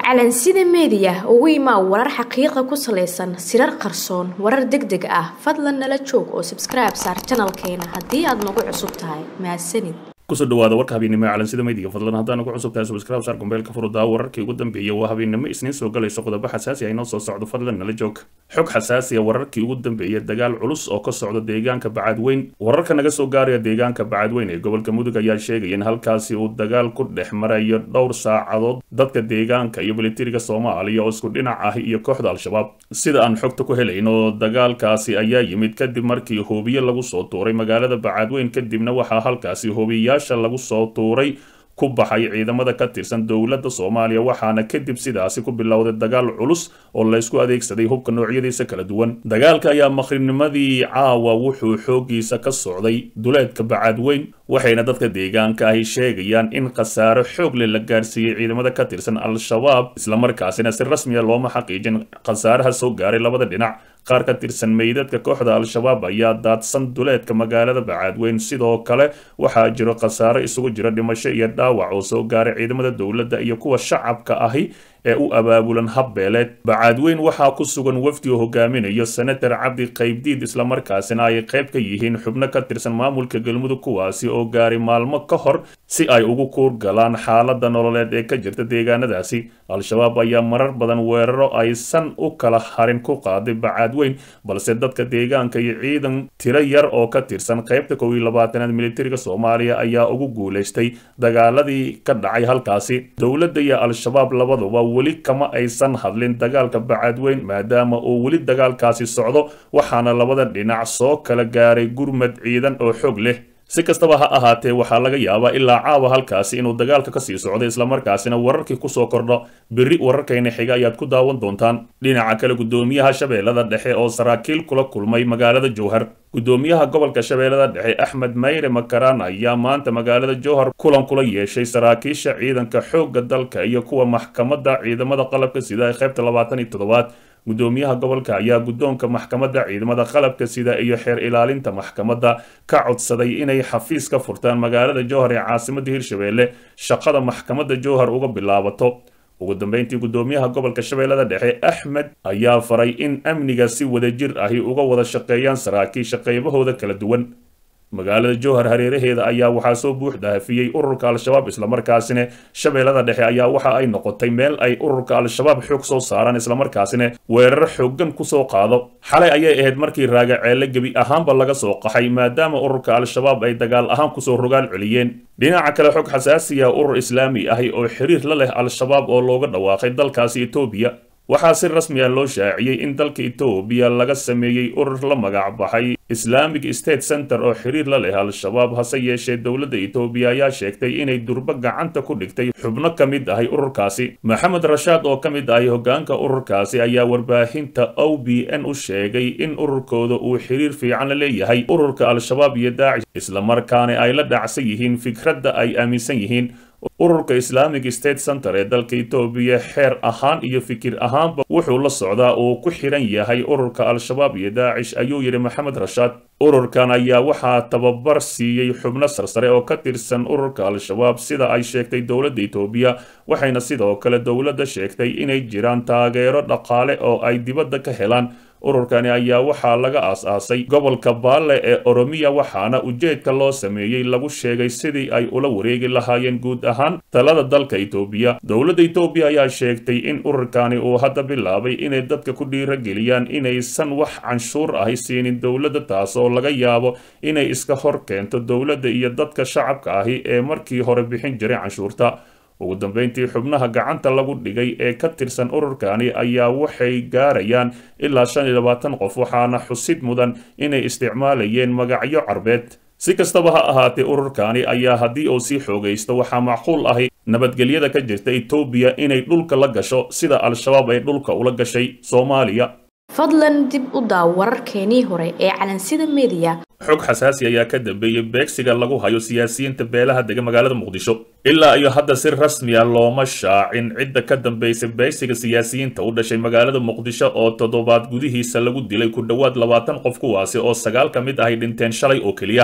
calansida meediya ugu imaa warar xaqiiqa ku salaysan sirar qarsoon warar deg deg ah fadlan nala joog oo sabskribe saar janalkeena haddii aad nagu cusub tahay mahadsanid kusoo dhawaada warka habeennimo ee calansida meediga fadlan haddaan ugu cusub tahay subscribe saar gombeelka furudaa wararkii ugu dambeeyay waa habeennimo isniin soo galayso qodobo xasaasi ah inoo soo socdo fadlan nala joog xog xasaasi ah wararkii ugu dambeeyay dagaal culus oo ka socda deegaanka bacadweyn wararka naga soo gaaraya deegaanka bacadweyn ee gobolka mudug ayaa sheegaya in halkaasi uu dagaal ku dhex marayo dhowr saacadood dadka deegaanka iyo militariga soomaaliya oo isku dhinac ah iyo kooxda al-shabaab sida aan xogta ku helayn oo dagaalkaasi ayaa yimid kadib markii hoobiye lagu soo tuuray magaalada bacadweyn kadibna waxaa halkaasi hoobiyayaasha lagu soo tuuray ku baxay ciidamada ka tirsan dowladda soomaaliya waxaana kadib sidaasi ku bilowday dagaal culus oo laysku adeegsaday hubka noocyadiisa kala duwan dagaalka ayaa maqrinimadii caawa wuxuu xoogiisa ka socday duleedka bacadweyn waxayna dadka deegaanka ahi sheegayaan in khasaaro xoog leh la gaarsiiyey ciidamada ka tirsan al-shabaab islamarkaasina si rasmiya looma xaqiijin khasaaraha soo gaaray labada dhinac qaar ka tirsan meydadka kooxda al-shabaab ayaa daadsan duleedka magaalada bacadweyn sidoo kale waxaa jiro khasaaro isugu jira dhimasho iyo dhaawac oo soo gaaray ciidamada dowladda iyo kuwa shacabka ahi ee u abaabulan habbeeleed bacadweyn waxaa ku sugan wafdi oo hogaaminayo senator cabdi qaybdiid islamarkaasina ay qayb ka yihiin xubno ka tirsan maamulka galmudug kuwaasi oo gaaray maalmo ka hor si ay ugu kuur galaan xaaladda nololeed ee ka jirta deegaanadaasi al-shabaab ayaa marar badan weeraro aysan u kala harin ku qaaday bacadweyn balse dadka deegaanka iyo ciidan tiro yar oo ka tirsan qaybta kow iyo labaatanaad militariga soomaaliya ayaa ugu guulaystay dagaaladii ka dhacay halkaasi dowladda iyo al-shabaab labaduba weli kama aysan hadlin dagaalka bacadweyn maadaama uu weli dagaalkaasi socdo waxaana labada dhinac soo kala gaaray gurmad ciidan oo xoog leh si kastaba ha ahaatee waxaa laga yaabaa ilaa caawa halkaasi inuu dagaalka kasii socdo islamarkaasina wararkii kusoo kordho berri wararkayna xiga ayaad ku daawan doontaan dhinaca kale guddoomiyaha shabeellada dhexe oo saraakiil kula kulmay magaalada jowhar guddoomiyaha gobolka shabeellada dhexe axmed mayre makaraan ayaa maanta magaalada jowhar kulan kula yeeshay saraakiisha ciidanka xoogga dalka iyo kuwa maxkamadda ciidamada qalabka sida ee qaybta labaatan iyo toddobaad guddoomiyaha gobolka ayaa guddoonka maxkamadda ciidamada qalabka sida iyo xeer ilaalinta maxkamadda ka codsaday inay xafiis ka furtaan magaalada jowhar ee caasimadda hirshabeelle shaqada maxkamadda jowhar uga bilaabato ugu dambeyntii guddoomiyaha gobolka shabeellada dhexe axmed ayaa faray in amniga si wadajir ahi uga wada shaqeeyaan saraakiisha qaybahooda kala duwan magaalada jowhar hareeraheeda ayaa waxaa soo buux dhaafiyey ururka al-shabaab islamarkaasina shabeellada dhexe ayaa waxa ay noqotay meel ay ururka al-shabaab xoog soo saaraan islamarkaasina weerar xooggan kusoo qaado xalay ayay ahayd markii raagaceelle gebi ahaanba laga soo qaxay maadaama ururka al-shabaab ay dagaal ahaan kusoo rogaal celiyeen dhinaca kale xog xasaasiya urur islaami ahi oo xiriir la leh al-shabaab oo looga dhawaaqay dalkaasi etoobiya waxaa si rasmi ah loo shaaciyey in dalka etoobiya laga sameeyey urur la magac baxay islamic state center oo xiriir la leh al-shabaab hase yeeshee dowladda etoobiya ayaa sheegtay inay durbo gacanta ku dhigtay xubno ka mid ahay ururkaasi maxamed rashaad oo ka mid ahay hoggaanka ururkaasi ayaa warbaahinta o b n u sheegay in ururkooda uu xiriir fiican la leeyahay ururka al-shabaab iyo daacish islamarkaana ay la dhacsan yihiin fikradda ay aaminsan yihiin ururka islamic state center ee dalka etoobiya xeer ahaan iyo fikir ahaanba wuxuu la socdaa uu ku xiran yahay ururka al-shabaab iyo daacish ayuu yidhi maxamed rashaad ururkan ayaa waxaa tababar siiyey xubno sarsare oo ka tirsan ururka al-shabaab sida ay sheegtay dowladda etoobiya waxayna sidoo kale dowladda sheegtay inay jiraan taageero dhaqaale oo ay dibadda ka helaan ururkani ayaa waxaa laga aas-aasay gobolka baalle ee oromiya waxaana ujeedka loo sameeyey lagu sheegay sidii ay ula wareegi lahaayeen guud ahaan talada dalka etoobiya dowladda etoobiya ayaa sheegtay in ururkani uu hadda bilaabay inay dadka ku dhiirageliyaan inaysan wax canshuur ahi siinin dowladda taas oo laga yaabo inay iska hor keento dowladda iyo dadka shacabka ahi ee markii hore bixin jiray canshuurta ugu dambeyntii xubnaha gacanta lagu dhigay ee ka tirsan ururkani ayaa waxay gaarayaan ilaa shan iyo labaatan qof waxaana xusid mudan inay isticmaalayeen magacyo carbeed si kastaba ha ahaatee ururkani ayaa haddii uu sii xoogaysto waxaa macquul ahi nabadgelyada ka jirta etoobiya inay dhulka la gasho sida al-shabaab ay dhulka ula gashay soomaaliya fadlan dib u daaw wararkeenii hore ee calansida meediya xog xasaasi ayaa ka dambeeyey beegsiga lagu hayo siyaasiyiinta beelaha dega magaalada muqdisho ilaa iyo hadda si rasmi a looma shaacin cidda ka dambaysa beegsiga siyaasiyiinta u dhashay magaalada muqdisho oo toddobaad gudihiisa lagu dilay ku dhowaad labaatan qof kuwaasi oo sagaal ka mid ahay dhinteen shalay oo keliya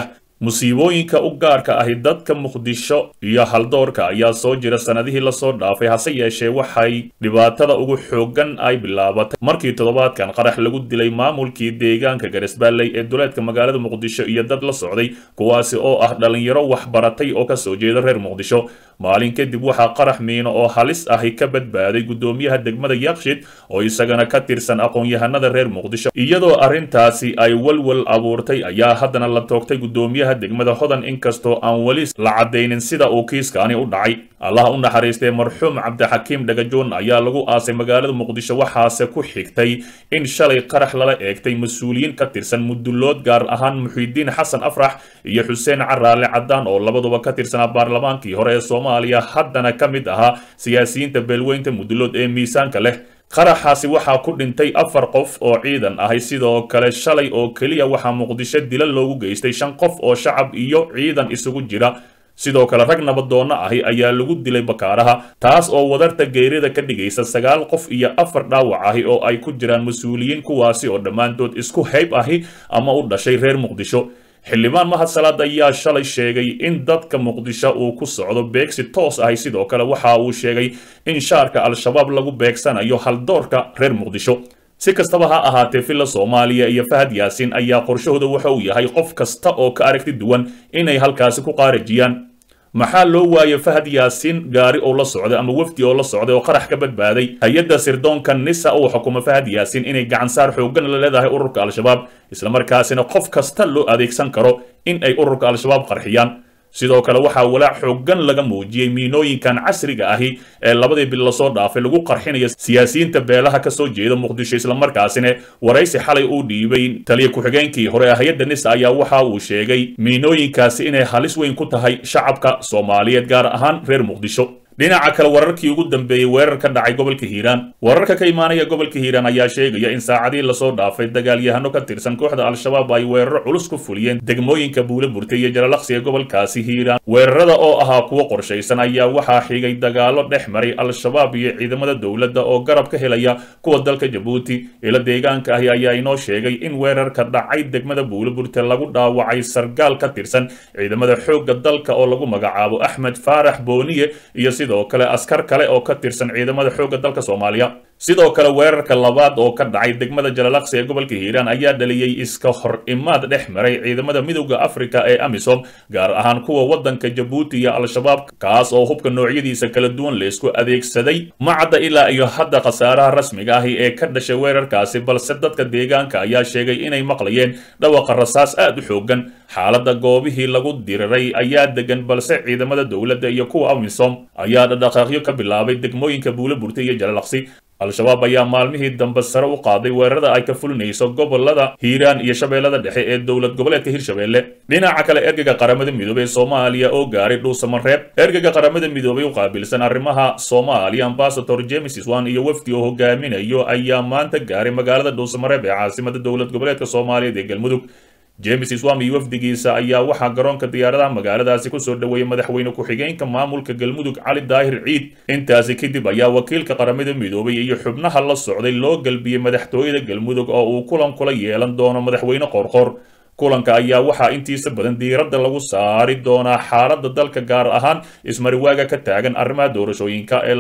musiibooyinka u gaarka ahi dadka muqdisho iyo haldoorka ayaa soo jira sanadihii lasoo dhaafay hase yeeshee waxay dhibaatada ugu xoogan ay bilaabatay markii toddobaadkan qarax lagu dilay maamulkii deegaanka garisbaalley ee duleedka magaalada muqdisho iyo dad la socday kuwaasi oo ah dhallinyaro waxbaratay oo kasoo jeeda reer muqdisho maalin kadib waxaa qarax miino oo halis ahi ka badbaaday guddoomiyaha degmada yakshid oo isagana ka tirsan aqoon-yahanada reer muqdisho iyadoo arrintaasi ay walwal abuurtay ayaa haddana la toogtay guddoomiyaha degmada hodan inkastoo aan weli la caddaynin sida uu kiiskaani u dhacay allah u naxariistay marxuum cabdixakiim dhagajoon ayaa lagu aasay magaalada muqdisho waxaase ku xigtay in shalay qarax lala eegtay mas-uuliyiin ka tirsan mudullood gaar ahaan muxiidiin xasan afrax iyo xuseen caraale caddaan oo labaduba ka tirsanaa baarlamaankii hore ee soomaaliya haddana ka mid ahaa siyaasiyiinta beelweynta mudullood ee miisaanka leh qaraxaasi waxaa ku dhintay afar qof oo ciidan ahay sidoo kale shalay oo keliya waxaa muqdisho dila loogu geystay shan qof oo shacab iyo ciidan isugu jira sidoo kale rag nabadoonno ahi ayaa lagu dilay bakaaraha taas oo wadarta geerida ka dhigaysa sagaal qof iyo afar dhaawac ahi oo ay ku jiraan mas-uuliyiin kuwaasi oo dhammaantood isku hayb ahi ama u dhashay reer muqdisho xildhibaan mahad salaad ayaa shalay sheegay in dadka muqdisho uu ku socdo beegsi toos ahi sidoo kale waxa uu sheegay in shaarka al-shabaab lagu beegsanayo haldoorka reer muqdisho si kastaba ha ahaatee villa soomaaliya iyo fahad yaasiin ayaa qorshahooda waxa uu yahay qof kasta oo ka aragti duwan inay halkaasi ku qaarajiyaan maxaa loo waayay fahad yaasiin gaari oo la socday ama wafdi oo la socday oo qarax ka badbaaday hay-adda sirdoonka nisa uu xukumo fahad yaasiin inay gacansaar xooggan la leedahay ururka al-shabaab islamarkaasina qof kasta loo adeegsan karo in ay ururka al-shabaab qarxiyaan sidoo kale waxaa walaac xooggan laga muujiyey miinooyinkan casriga ahi ee labadii bil lasoo dhaafay lagu qarxinayo siyaasiyiinta beelaha kasoo jeeda muqdisho islamarkaasina waraysi xalay uu dhiibay taliya ku-xigeenkii hore ee hay-adda nisa ayaa waxa uu sheegay miinooyinkaasi inay halis weyn ku tahay shacabka soomaaliyeed gaar ahaan reer muqdisho dhinaca kale wararkii ugu dambeeyey weerar ka dhacay gobolka hiiraan wararka ka imaanaya gobolka hiiraan ayaa sheegaya in saacadii lasoo dhaafay dagaalyahano ka tirsan kooxda al-shabaab ay weeraro culus ku fuliyeen degmooyinka buule burtay iyo jalalaqsi ee gobolkaasi hiiraan weerarada oo ahaa kuwo qorshaysan ayaa waxaa xigay dagaalo dhex maray al-shabaab iyo ciidamada dowladda oo garab ka helaya kuwa dalka jabuuti ila deegaanka ahi ayaa inoo sheegay in weerarka dhacay degmada buule burte lagu dhaawacay sargaal ka tirsan ciidamada xoogga dalka oo lagu magacaabo axmed faarax booniye iyo sidoo kale askar kale oo ka tirsan ciidamada xoogga dalka soomaaliya sidoo kale weerarka labaad oo ka dhacay degmada jalalaqsi ee gobolka hiiraan ayaa dhaliyey iska hor imaad dhex maray ciidamada midowda afrika ee amisom gaar ahaan kuwa waddanka jabuuti iyo al-shabaab kaas oo hubka noocyadiisa kala duwan laysku adeegsaday macadda ilaa iyo hadda khasaaraha rasmiga ahi ee ka dhashay weerarkaasi balse dadka deegaanka ayaa sheegay inay maqlayeen dhawaqa rasaas aad u xoogan xaaladda goobihii lagu diriray ayaa degan balse ciidamada dowladda iyo kuwa amisom ayaa dhadhaqaaqyo ka bilaabay degmooyinka buule burta iyo jalalaqsi al-shabaab ayaa maalmihii dambe sare u qaaday weerarada ay ka fulinayso gobolada hiiraan iyo shabeellada dhexe ee dowlad goboleedka hirshabeelle dhinaca kale ergeyga qaramada midoobey ee soomaaliya oo gaaray dhuusamareeb ergeyga qaramada midoobey u qaabilsan arrimaha soomaaliya ambasador james swan iyo wafdi oo hogaaminayo ayaa maanta gaaray magaalada dhuusamareeb ee caasimada dowlad goboleedka soomaaliyeed ee galmudug james swami wafdigiisa ayaa waxaa garoonka diyaaradaha magaaladaasi kusoo dhoweeyey madaxweyne ku-xigeenka maamulka galmudug cali daahir ciid intaasi kadib ayaa wakiilka qaramada midoobay iyo xubnaha la socday loo galbiyey madaxtooyada galmudug oo uu kulan kula yeelan doono madaxweyne qoorqoor kulanka ayaa waxaa intiisa badan diiradda lagu saari doonaa xaaladda dalka gaar ahaan ismariwaaga ka taagan arrimaha doorashooyinka ee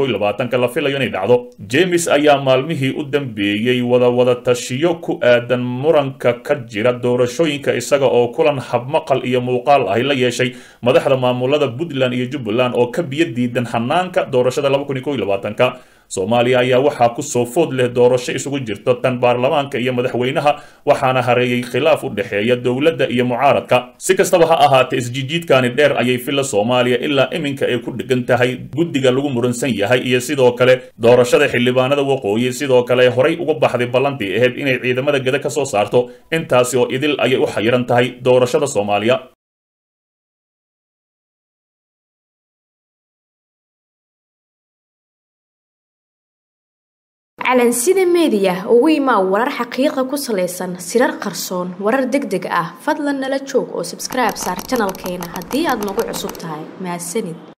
la filayo inay dhacdo james ayaa maalmihii u dambeeyey wada wada tashiyo ku aadan muranka ka jira doorashooyinka isaga oo kulan habmaqal iyo muuqaal ahi la yeeshay madaxda maamulada puntland iyo jubbaland oo ka biyo diidan hanaanka doorashada soomaaliya ayaa waxaa kusoo food leh doorasho isugu jirto tan baarlamaanka iyo madaxweynaha waxaana hareeyey khilaaf u dhexeeya dowladda iyo mucaaradka si kastaba ha ahaatee isjijiidkani dheer ayay filla soomaaliya ilaa iminka ay ku dhegan tahay guddiga lagu muransan yahay iyo sidoo kale doorashada xildhibaanada waqooyi sidoo kale horay uga baxday ballantii ahayd inay ciidamada geda ka soo saarto intaasi oo idil ayay u xayiran tahay doorashada soomaaliya calansida meediya ugu imaa warar xaqiiqa ku salaysan sirar qarsoon warar deg deg ah fadlan nala joog oo sabskribe saar janalkeena haddii aad nagu cusub tahay mahadsanid